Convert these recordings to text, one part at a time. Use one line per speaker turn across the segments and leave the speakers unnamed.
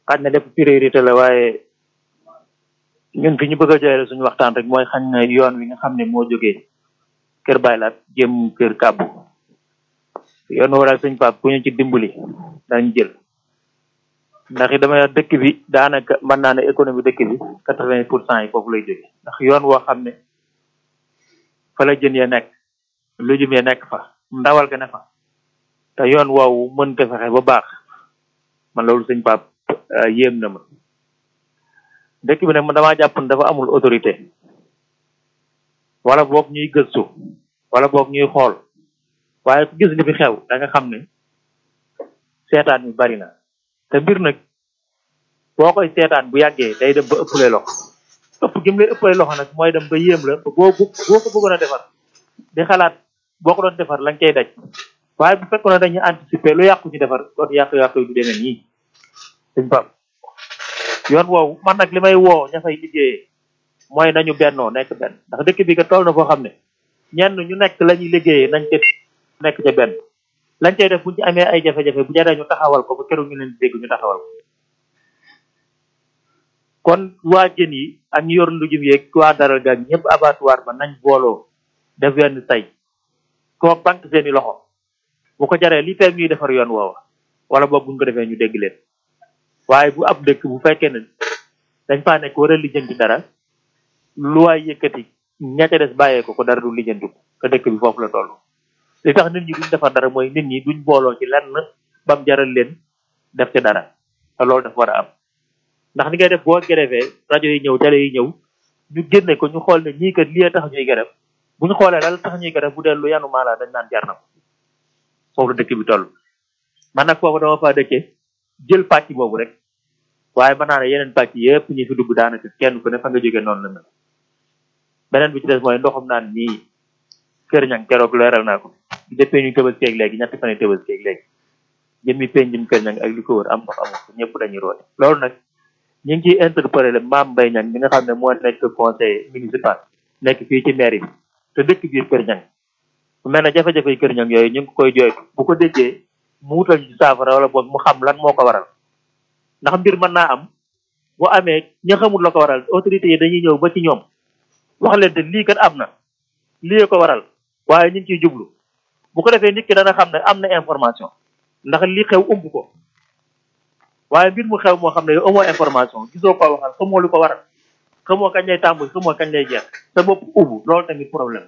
xaj na lépp priorité la waaye ñun fi ñu bëgg a joxe suñu waxtaan rek mooy xañ na yoon wi nga xam ne moo jógee kër Baylaat jëm kër Kàbbu yoon waral sëñ Pape ku ñu ci dimbali dañ jël ndax it dama dëkk bi daanaka mën naa ne économie dëkk bi quatre vingt pour cent yi foofu lay jóge ndax yoon woo xam ne fa la jën ya nekk lujum ya nekk fa ndawal ga ne fa te yoon woowu mën ko fexe ba baax man loolu sëñ Pape yéem na ma dëkk bi nag man damaa jàpp ne dafa amul autorité wala boog ñuy gëstu wala boog ñuy xool waaye ku gis li fi xew da nga xam ne seetaan mi bari na te mbir nag boo koy seetaan bu yàggee day dem ba ëppale loxo ëpp gi mu lay ëppale loxo nag mooy dem ba yéem la ba boo boo ko bëggoon a defar di xalaat boo ko doon defar lañ cay daj waaye bu fekkoon ne dañuy anticiper lu yàqu ci defar kon yàqu-yàqu yi du demee nii suñ pap yoon woowu man nag li may woo ña fay liggéeyee mooy nañu bennoo nekk benn ndax dëkk bi nga toll na foo xam ne ñenn ñu nekk la ñuy liggéeyee nañ ca nekk ca benn lañ cay def bu ñu amee ay jafe-jafe bu jaree ñu taxawal ko ba keroog ñu leen di dégg ñu taxawal ko kon waa jën yi ak ñu yor ndujum yeeg waa daral gaag ñëpp abattoir ba nañ booloo def wenn say koo banque seeni loxo bu ko jaree li feeg ñuy defar yoon woowa wala boog buñ ko defee ñu dégg leen waaye bu ab dëkk bu fekkee ne dañ faa nekk war a lijjanti dara lu waay yëkkati ña ca des bàyyee ko ko dara du lijjanti ko te dëkk bi foofu la toll li tax nit ñi duñ defar dara mooy nit ñi duñ booloo ci lenn bam jaral leen def ca dara te loolu dafa war a am ndax ni ngay def boo grèvee rajo yi ñëw télé yi ñëw ñu génne ko ñu xool ne ñii kat lii tax ñuy grève bu ñu xoolee la tax ñuy grève bu dee lu yanu maanaa dañ naan jar na ko foofu la dëkk bi toll man nag foofu dama faa dëkkee jël pàcc boobu rek waaye mën naa ne yeneen pàcc yëpp ñi fi dugg daanaka kenn ku ne fa nga jógee noonu la mel beneen bi ci des mooy ndoxum naan nii kër ñang keroog leeral naa ko depuis ñu tëbaskeeg léegi ñetti fan yi tëbaskeeg léegi jëmmi penjum kër ñang ak li ko wër am ndox amul ko ñëpp dañuy roote loolu nag ñu ngi ciy interpellé le Mame Mbaye Niang mi nga xam ne moo nekk conseil municipal nekk fii ci mairie bi te dëkk biir kër ñang bu mel ne jafe-jafe yi kër ñang yooyu ñu ngi koy jooytu bu ko déggee mu wutal ci saafara wala boog mu xam lan moo ko waral ndax mbir mën naa am bu amee ña xamul la ko waral autorités yi dañuy ñëw ba ci ñoom wax leen te lii kat am na lii ko waral waaye ñu ngi ciy jublu bu ko defee nit ki dana xam ne am na information ndax li xew umb ko waaye mbir mu xew moo xam ne yow amoo information gisoo ko waxal xamoo lu ko waral xamoo kañ lay tàmbali xamoo kañ lay jeex sa bopp ubbu loolu tamit problème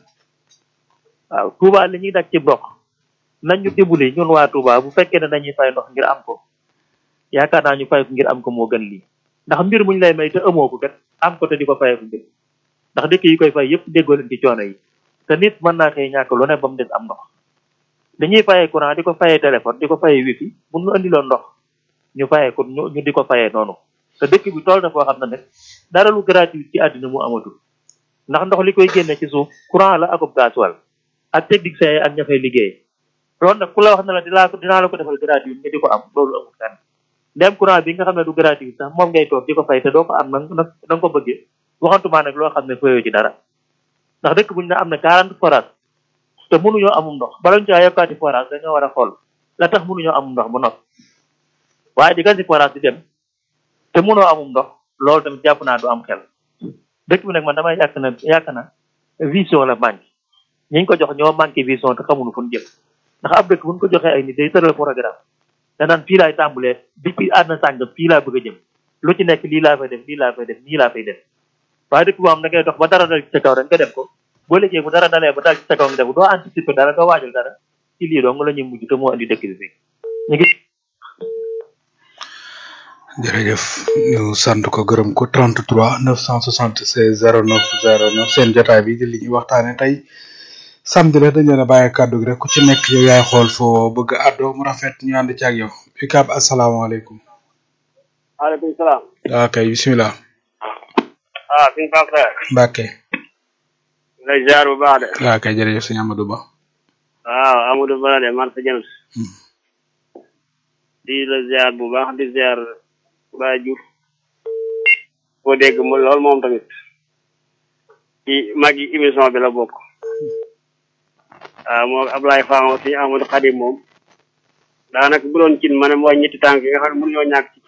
waaw Touba li ñuy daj ci ndox nañ ñu dimbali ñun waa Touba bu fekkee ne dañuy fay ndox ngir am ko yaakaar naa ñu fay ko ngir am ko moo gën lii ndax mbir muñ lay may te amoo ko kat am ko te di ko fayee ko ngir ndax dëkk yi koy fay yëpp déggoo leen ci coono yi te nit mën naa xëy ñàkk lu ne ba mu des am ndox dañuy fayee courant di ko fayee téléphone di ko fayee wifi mun nu andiloon ndox ñu fayee ko ñu di ko fayee noonu te dëkk bi tool na foo xam ne nag dara lu gratuit ci àddina mu amatul ndax ndox li koy génne ci suuf courant la akub gasoil ak technicien yi ak ña fay liggéey loolu nag ku la wax ne la dinaa ko dinaa la ko defal gratuit nga di ko am loolu amul fenn ndem courant bi nga xam ne du gratuit sax moom ngay toog di ko fay te doo ko am nag na nga ko bëggee waxantumaa nag loo xam ne fayoo ci dara ndax dëkk buñ ne am na quarante forage te mënuñoo amum ndox bala ñu caa yokkaati forage dañoo war a xool la tax mënuñoo amum ndox bu noppi waaye di gasi forage di dem te mënoo amum ndox loolu tamit jàpp naa du am xel dëkk bi nag man damay yàq na yàq na vision la manqué ñi ko jox ñoo manqué vision te xamuñu fu ñu jëm ndax ab dëkk buñ ko joxee ay nit day tëral programme danaan fii laay tàmbulee depuis àdduna sàngam fii laa bëgg a jëm lu ci nekk lii laa fay def lii laa fay def nii laa fay def waaye dëkk boo xam da ngay dox ba dara dal ci sa kaw rek nga dem ko boo liggéey bu dara dalee ba dal ci sa kaw nga def doo anticiper dara doo waajal dara ci lii dong la ñuy mujj te moo andi dëkk bi fii ñu ngi
jërëjëf ñu sant ko gërëm ko 33 976 09 09 seen jotaay bi di li ñuy waxtaane tey samedi la dañ leen a bàyyi kàddu gi rek ku ci nekk yow yaay xool foo bëgg a àddoo mu rafet ñu ànd ci ak yow UCAB asalaamaaleykum.
waaleykum salaam.
waaw kay bisimilah.
ah suñu Pape Frère.
Mbacke.
lay ziar bu baax de.
waaw kay jërëjëf sëñ Amadou Ba.
waaw Amadou Ba de man sa James. di la ziar bu baax di ziar Baye Diouf. boo dégg mu lool moom tamit. ci mag yi émission bi la bokk. waaw moo Ablaye Fama aussi Amadou Khadim moom. daanaka bu doon cin ma ne mooy ñetti tànk yi nga xam ne mënuñoo ñàkk ci